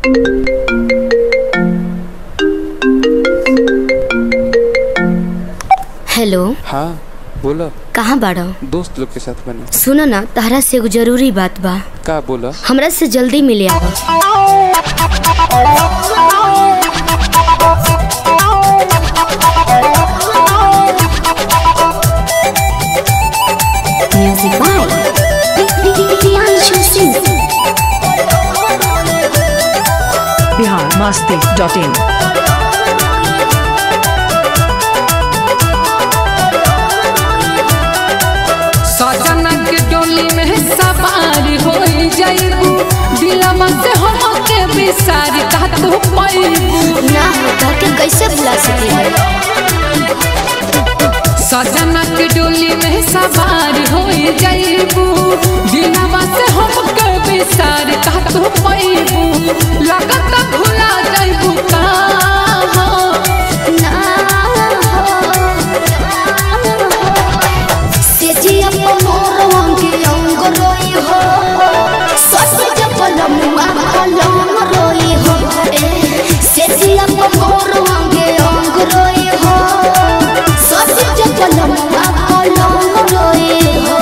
hello हाँ बोला कहाँ बाड़ो दोस्त लोग के साथ बने सुनो ना तहरा से एगो जरूरी बात बा का बोला हमरा से जल्दी मिले आओ music by Priyanshu Singh Bihar Masti dot in सजना के डोली में सवार हो जाइबू दिलमा से हम के बिसार का तू पैबू ना होता के कैसे भुला सके सजना के डोली में सवार हो जाइबू दिलमा से हम के बिसार का तू पैबू लगत भुला जाइबू का हो ना से जी अपन मोरवा के अंग रोई हो सस जब लमुआ अलम रोई हो ए से जी अपन मोरवा के अंग रोई हो सस जब लमुआ अलम रोई हो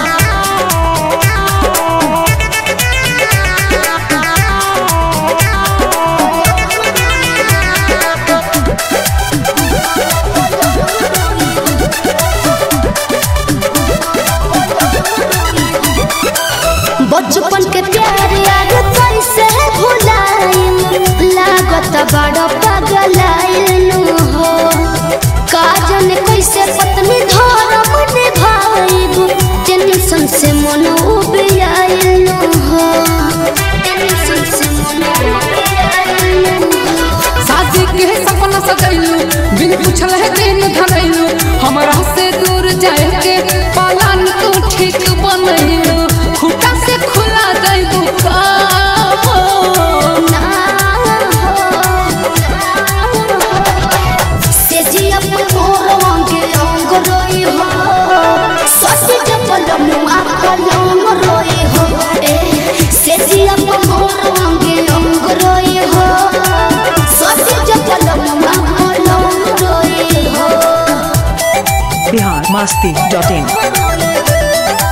बचपन के प्यार याद कैसे भुलाइम लागत बड़ा पगलाइल हो काजन कैसे पत्नी धर्म निभाइब टेंशन से मन उबियाइल हो टेंशन से मन उबियाइल हो शादी के सपना सजैलू बिन पूछल है दिन धरैलू हमरा से दूर जाए के पालन तू ठीक बनैलू खुटा से खुला दैबू का हो से जी अपन मोरवा के अंग रोई हो सस जब लमुआ कलम रोई हो ए से जी अपन मोरवा के अंग रोई हो सस जब लमुआ कलम रोई हो बिहार मस्ती डॉट इन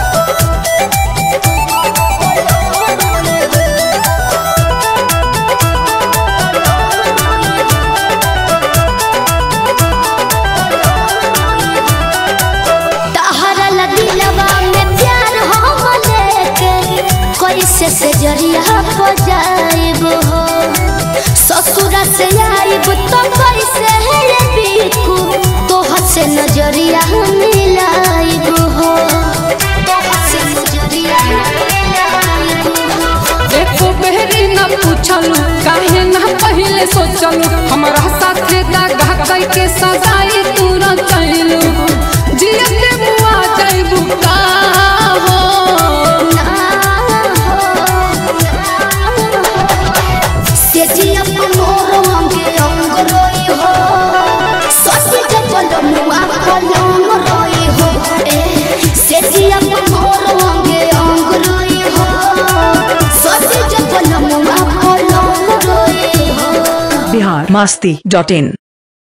तहरा ला दिलवा में प्यार हम लेके कैसे से जरिया हो जाइब हो ससुरा से आइब तो कैसे है ये बीकू तोहर से नजरिया मिलाइब हो तोहर से नजरिया मिलाइब हो एको बेरी न पूछलू काहे न पहिले सोचलू हमरा साथे दागा कई के सगाई तू न कैलू जियते मुआ जाइबू का हो से जी अपन मोरवा के अंग रोई हो सस जब लमुआ कलम रोई हो ए से जी अपन मोरवा के अंग रोई हो सस जब लमुआ कलम रोई हो बिहार मस्ती डॉट इन